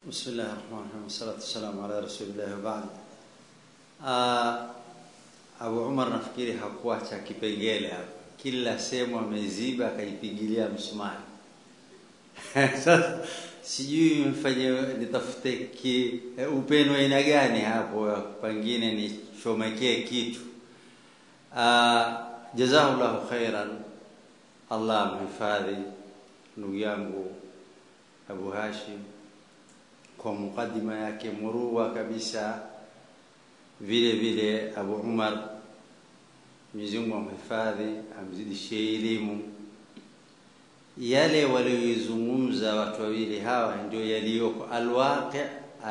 بسم الله الرحمن الرحيم والصلاة والسلام على رسول الله وبعد uh, Abu Umar nafikiri hakuacha kipengele hapa, kila sehemu ameziba akaipigilia msumari. Sasa sijui mfanye nitafute ki, upendo aina gani hapo, pengine nichomekee kitu. Uh, jazahullahu khairan, Allah amhifadhi ndugu yangu Abu Hashim kwa mukadima yake murua kabisa vile vile Abu Umar Mwenyezi Mungu amhifadhi amzidishie elimu yale walioizungumza watu wawili hawa ndio yaliyoko alwaqi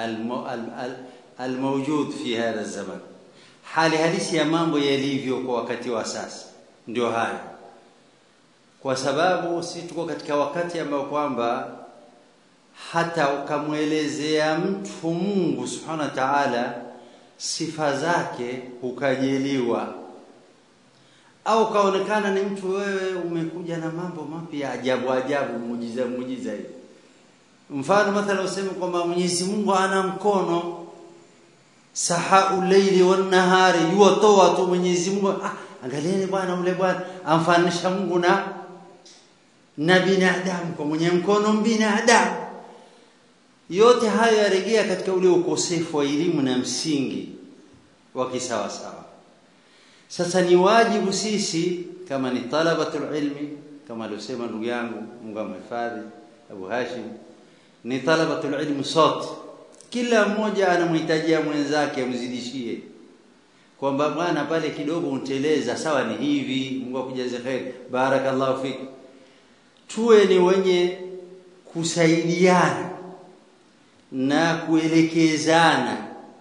almawjud fi hadha zaman hali halisi ya mambo yalivyo kwa wakati wa sasa ndio haya kwa sababu si tuko katika wakati ambao kwamba hata ukamwelezea mtu Mungu subhanahu wa ta'ala sifa zake ukajeliwa au kaonekana ni mtu wewe umekuja na mambo mapya ajabu ajabu muujiza muujiza hivi mfano mathala useme kwamba Mwenyezi Mungu ana mkono sahau leili wan nahari yutoa tu Mwenyezi Mungu ah, angalieni bwana ule bwana amfanisha Mungu na na binadamu kwa mwenye mkono binadamu yote hayo yarejea katika ule ukosefu wa elimu na msingi wa kisawa sawa sasa ni wajibu sisi kama ni talabatul ilmi kama aliosema ndugu yangu Mungu amhifadhi Abu Hashim ni talabatul ilmi sote kila mmoja anamhitajia mwenzake amzidishie kwamba bwana pale kidogo unteleza sawa ni hivi Mungu akujaze khair barakallahu fik tuwe ni wenye kusaidiana na kuelekezana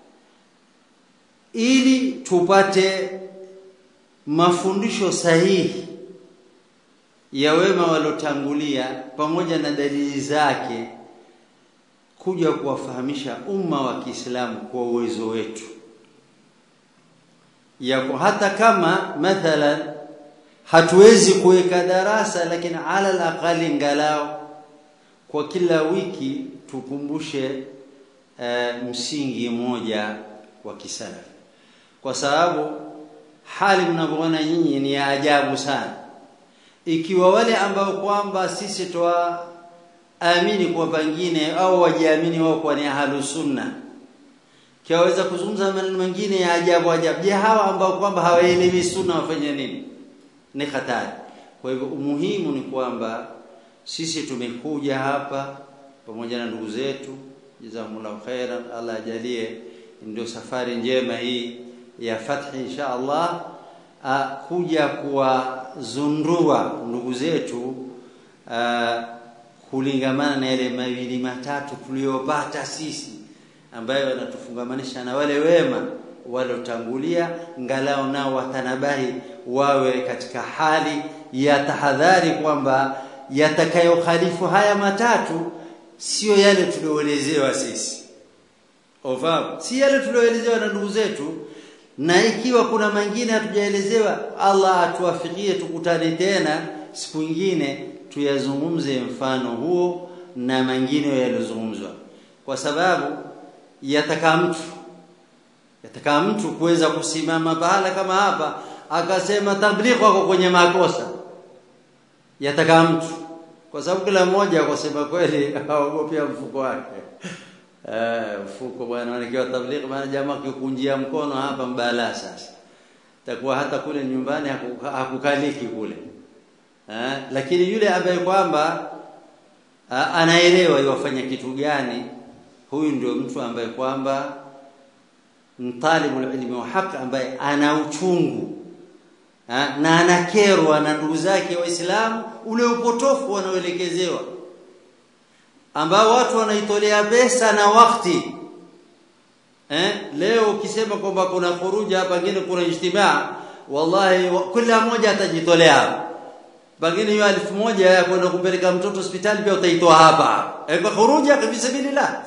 ili tupate mafundisho sahihi ya wema walotangulia pamoja na dalili zake kuja kuwafahamisha umma wa Kiislamu kwa uwezo wetu ya hata kama mathalan hatuwezi kuweka darasa lakini ala alaqali ngalao kwa kila wiki tukumbushe uh, msingi mmoja wa kisalafi kwa sababu hali mnavyoona nyinyi ni ya ajabu sana ikiwa wale ambao kwamba sisi twaamini kwa pengine au wajiamini wao kwa ni ahlu sunna kiwaweza kuzungumza maneno mengine ya ajabu ajabu je hawa ambao kwamba hawaelewi sunna wafanye nini ni hatari kwa hivyo umuhimu ni kwamba sisi tumekuja hapa pamoja na ndugu zetu jazakumullahu khairan Allah ajalie ndio safari njema hii ya fathi insha Allah a, kuja kuwazundua ndugu zetu a, kulingamana na yale mawili matatu tuliyopata sisi ambayo yanatufungamanisha na wale wema walotangulia ngalao nao watanabahi wawe katika hali ya tahadhari kwamba yatakayokhalifu haya matatu sio yale tulioelezewa sisi ofahamu si yale tulioelezewa na ndugu zetu na ikiwa kuna mengine hatujaelezewa Allah atuwafikie tukutane tena siku nyingine tuyazungumze mfano huo na mengine yaliyozungumzwa kwa sababu yataka mtu yataka mtu kuweza kusimama pahala kama hapa akasema tablighi wako kwenye makosa yataka mtu kwa sababu kila mmoja kwa sema kweli haogopia mfuko wake eh mfuko bwana nikiwa tablighi maana jamaa kikunjia mkono hapa mbala sasa takuwa hata kule nyumbani hakukaliki kule eh lakini yule ambaye kwamba anaelewa yafanya kitu gani huyu ndio mtu ambaye kwamba mtalibul ilmi wa haki ambaye ana uchungu ha? na anakerwa na ndugu zake waislamu ule upotofu wanaoelekezewa ambao watu wanaitolea pesa na wakati eh leo ukisema kwamba kuna furuja pengine kuna ijtimaa wallahi wa, kila mmoja atajitolea pengine hiyo elfu moja ya kwenda kumpeleka mtoto hospitali pia utaitoa hapa eh kwa furuja kabisa billah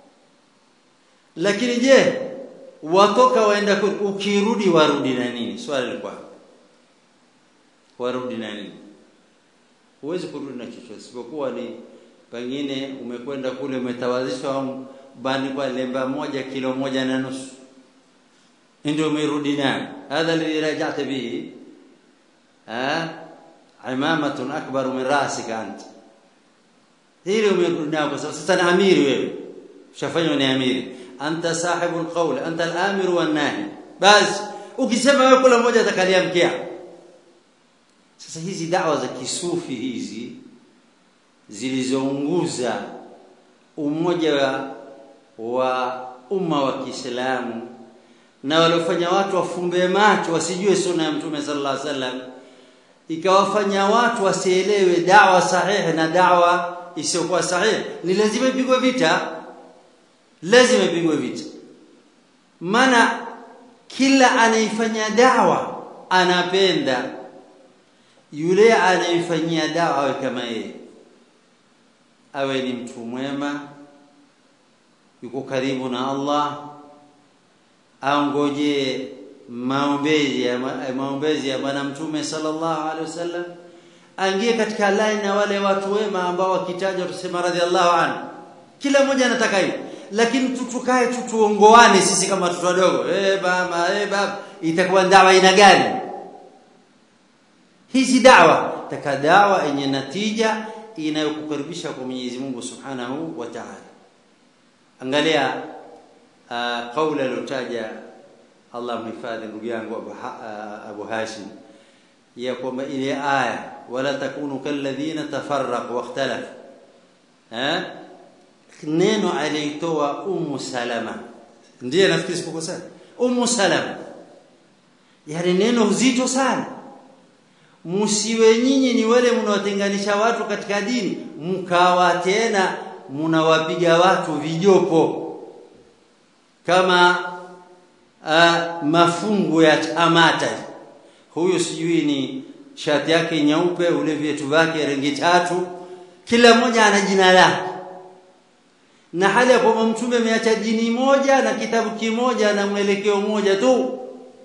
lakini je watoka waenda ukirudi warudi na nini swali lilikuwa warudi na nini huwezi kurudi na chochote isipokuwa ni pengine umekwenda kule umetawazishwa bani kwa lemba moja kilo moja na nusu ndio umerudi nayo hadha alladhi raja'ta bihi ha imamatun akbar min rasika anta hili umerudi nayo kwa sababu sasa ni amiri wewe ushafanywa ni amiri anta sahibul qawl anta al-amir wan nahi basi ukisema wewe kula moja atakalia mkia sasa hizi dawa za kisufi hizi zilizounguza umoja wa, wa umma wa Kiislamu na waliofanya watu wafumbe macho wasijue sunna ya Mtume sallallahu alaihi wasallam ikawafanya watu wasielewe dawa sahihi na dawa isiyokuwa sahihi ni lazima ipigwe vita lazima ipigwe vita maana kila anaifanya dawa anapenda yule anayefanyia dawa awe kama yeye awe ni mtu mwema yuko karibu na Allah aongoje maombezi ya maombezi ya bwana mtume sallallahu alaihi wasallam aingie katika line na wale watu wema ambao wakitaja tusema radhiallahu anhu kila mmoja anataka hiyo lakini tutukae tutuongoane sisi kama watoto wadogo eh mama eh baba itakuwa dawa ina gani hizi dawa taka dawa yenye natija inayokukaribisha kwa Mwenyezi Mungu Subhanahu wa Ta'ala angalia uh, kaula aliyotaja Allah mhifadhi ndugu yangu Abu, uh, Abu Hashim ya kwamba ile aya wala takunu kalladhina tafarraqu wakhtalafu eh neno alitoa Ummu Salama ndiye nafikiri sipokuwa sana Ummu Salama yani neno uzito sana musiwe nyinyi ni wale mnawatenganisha watu katika dini mkawa tena mnawapiga watu vijopo kama uh, mafungu ya tamata huyu sijui ni shati yake nyeupe ule vyetu vyake rangi tatu kila mmoja ana jina lake na hali ya kwamba mtume ameacha dini moja na kitabu kimoja na mwelekeo mmoja tu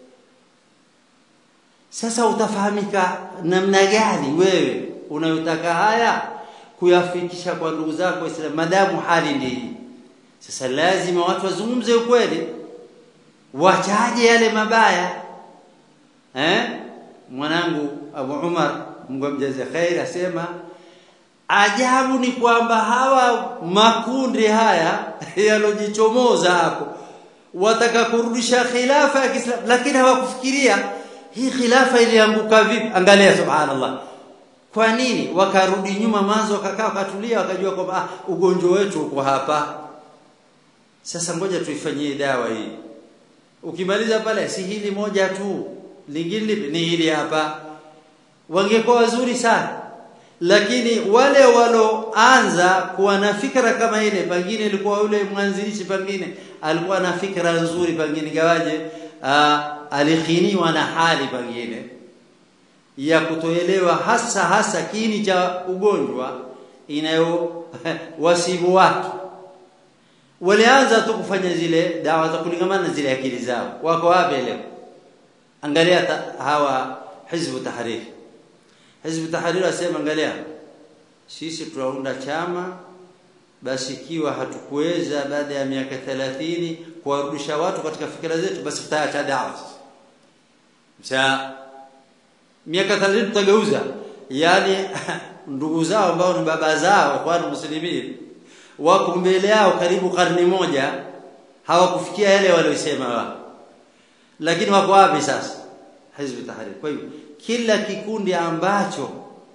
sasa utafahamika namna gani wewe unayotaka haya kuyafikisha kwa ndugu zako Waislamu madamu hali ndi sasa lazima watu wazungumze ukweli wachaje yale mabaya eh mwanangu Abu Umar Mungu amjaze khair asema ajabu ni kwamba hawa makundi haya yalojichomoza hapo wataka kurudisha khilafa ya Kiislamu lakini hawakufikiria hii khilafa ilianguka vipi angalia subhanallah kwa nini wakarudi nyuma mwanzo wakakaa wakatulia wakajua kwamba ah, ugonjwa wetu uko hapa sasa ngoja tuifanyie dawa hii ukimaliza pale si hili moja tu lingine lipi ni hili hapa wangekuwa wazuri sana lakini wale waloanza kuwa na fikra kama ile pengine ilikuwa yule mwanzilishi pengine alikuwa na fikra nzuri pengine gawaje alikhiniwa na hali pengine ya kutoelewa hasa hasa kiini cha ugonjwa inayo wasibu watu walianza tu kufanya zile dawa za kulingamana na zile akili zao wako wapi leo angalia ta, hawa hizbu tahrir hizbu tahrir asema angalia sisi tunaunda chama basi ikiwa hatukuweza baada ya miaka 30 kuwarudisha watu katika fikra zetu basi tutaacha dawa sasa miaka 30 tutageuza yani ndugu zao ambao ni baba zao kwa muslimin wako mbele yao karibu karne moja hawakufikia yale waliosema wao lakini wako wapi sasa hizb tahrir kwa hivyo kila kikundi ambacho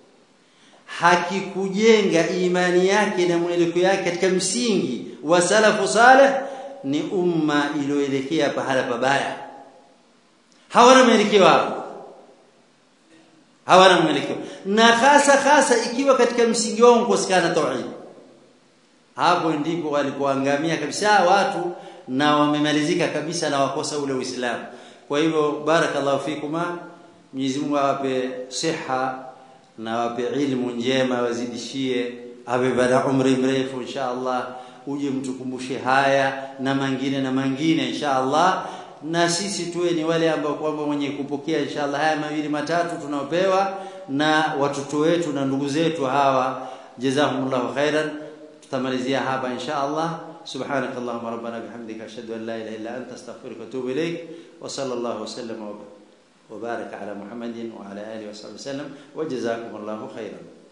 hakikujenga imani yake na mwelekeo yake katika msingi wa salafu saleh ni umma iliyoelekea pahala pabaya hawana mwelekeo hapo hawana mwelekeo na hasa hasa ikiwa katika msingi wao kukosekana tauhid hapo ndipo walipoangamia kabisa watu na wamemalizika kabisa na wakosa ule uislamu kwa hivyo barakallahu fikuma Mwenyezi Mungu awape siha na awape ilmu njema wazidishie awe baada umri mrefu insha Allah uje mtukumbushe haya na mengine na mengine insha Allah na sisi tuwe ni wale ambao kwamba mwenye kupokea inshallah haya mawili matatu tunaopewa na watoto wetu na ndugu zetu hawa jazakumullahu khairan tutamalizia hapa insha Allah subhanak allahumma rabbana bihamdika ashhadu an la ilaha illa anta astaghfiruka wa atubu ilaik wa sallallahu wa sallama wa baraka ala muhammadin wa ala alihi wa sahbihi wasallam wa jazakumullahu khairan